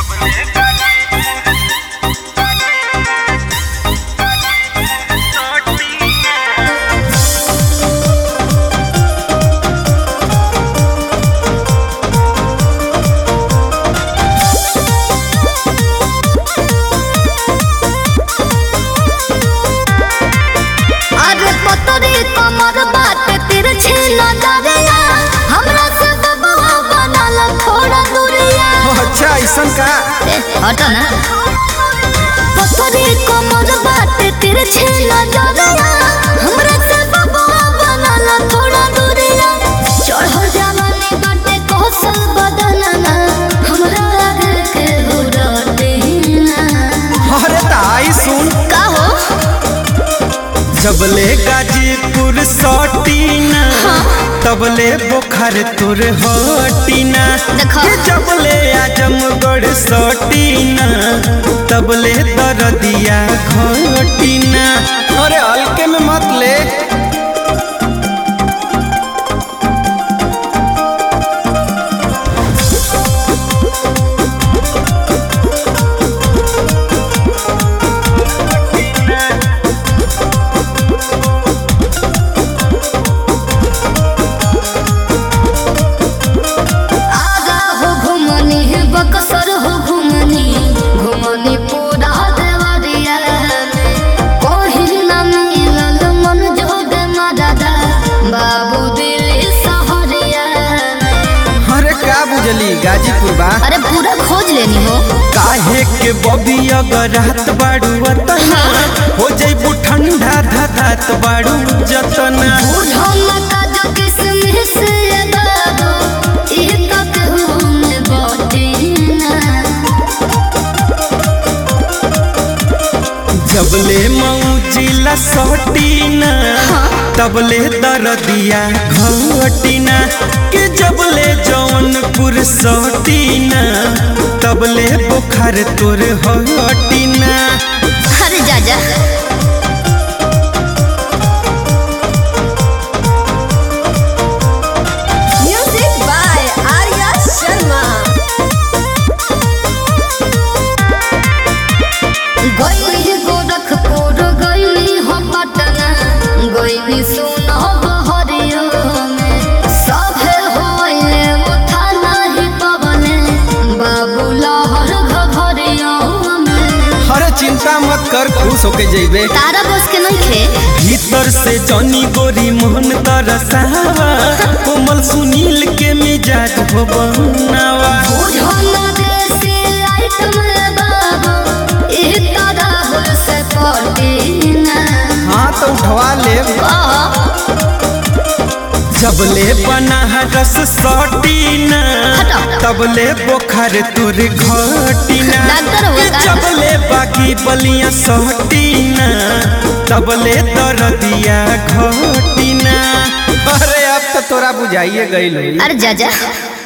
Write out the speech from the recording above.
अरे पतरी कमर बाटे तिरछी नजरिया हमरा से दबा बनल थोड़ा दूरिया अच्छा ऐसन का ए, हट ना पतरी कमर बाटे तिरछी नजरिया हमरा से दबा बनल थोड़ा दूरिया चढ़ जवानी बाटे कौशल बदनना हमरा आगे के उड़ते ना अरे ताई सुन का हो जबले गाजीपुर सटीना तबले बोखर तुर हटीना देखो। ये जबले आजमगढ़ सटीना तबले दरदिया घटीना अरे हल्के में मत ले आगा हो घुमनी बक्सर हो घुमनी घुमनी पूरा देवरिया कहीं न मिलल मन जोग मददा बाबू दिल्ली सहरिया अरे का बुझली गाजीपुर बा अरे पूरा खोज लेनी हो काहे के बबी अगर रात बाड़ू अतना हो जैबू ठंडा धधात बाड़ू जतना बूढ़ो मका जो किसमिस ये दादो ई तक में बाटी ना जबले मौजिला सटीना तबले दरदिया घटीना के जबले जौनपुर सटीना तबले बुखार तोर हटीना अरे जा जा Music by Arya Sharma. गईली गोरखपुर गईली हम पटना गईली सुनो बहरियो में सभे होइले उठा नाही पवने बाबू लहर घघरियो में अरे चिंता मत कर खुश होके जइबे तारा बस के नहीं खे भीतर से जनी गोरी मोहन तरसावा कोमल सुनील के मिजाज हो बनावा बुझो ना देसी आइटम बाबू ई तरह से पटीना हाँ तो उठवा ले कह जबले बना रस सटीना हटा। तबले बोखर तुर घटीना डॉक्टर हो के का? जबले बाकी बलिया सटीना तबले दरदिया घटीना अरे अब तो तोरा बुझाइए गई अरे जा जा